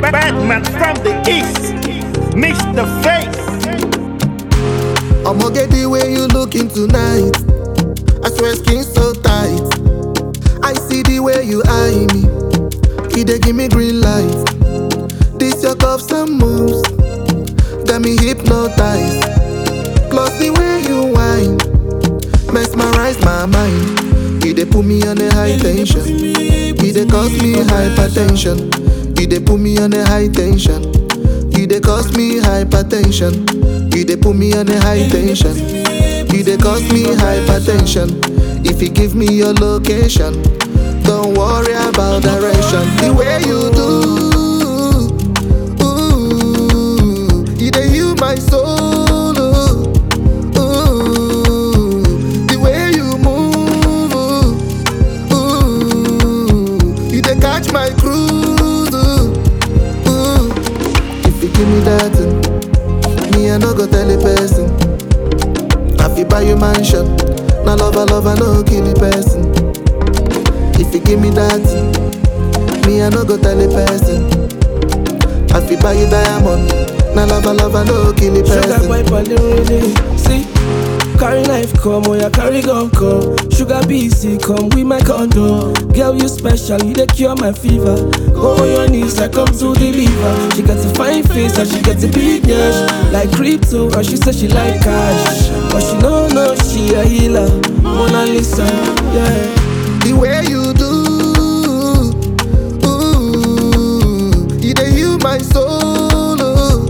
Batman from the east, Mr. Face. I'ma get the way you looking tonight. I swear skin so tight. I see the way you eye me. You dey give me green light. This your cuffs and moves got me hypnotized. Plus the way you whine mesmerize my mind. You dey put me on a high tension. You dey cause me hypertension. You dey put me on a high tension. You dey cause me hypertension. You dey put me on a high tension. You dey cause me hypertension. If you give me your location, don't worry about direction. The way you do, ooh, you dey heal my soul. Ooh, ooh, the way you move, ooh, ooh, you dey catch my cruise. Ooh, ooh. If you give me that, thing, me I no go tell a person. I fi buy you mansion, na love I love I no kill the person. If you give me that, thing, me I no go tell a person. I fi buy you diamond, na love I love I no kill the Sugar person. pipe on the really See Carry knife come, oh yeah, carry gun come Sugar BC come with my condo Girl, you special, you the cure my fever Go on your knees, I come to deliver She got a fine face and she got a big nyash Like crypto, and she say she like cash But she no know she a healer Mona Lisa, yeah The way you do, ooh, you dey heal my soul. Ooh,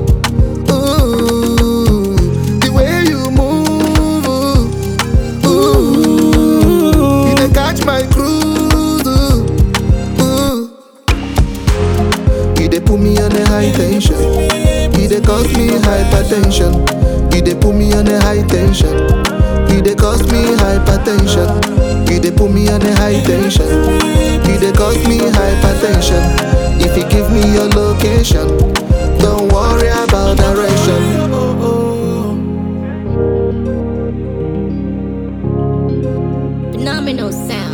ooh, the way you move, ooh, ooh, you dey catch my cruise. Ooh, ooh. You dey put me on a high tension. You dey cause me hypertension. You dey put me on a high tension. You dey cause me hypertension. You dey put me on a high tension. You dey cause me hypertension. If you give me your location, don't worry about direction. Phenomenal sound.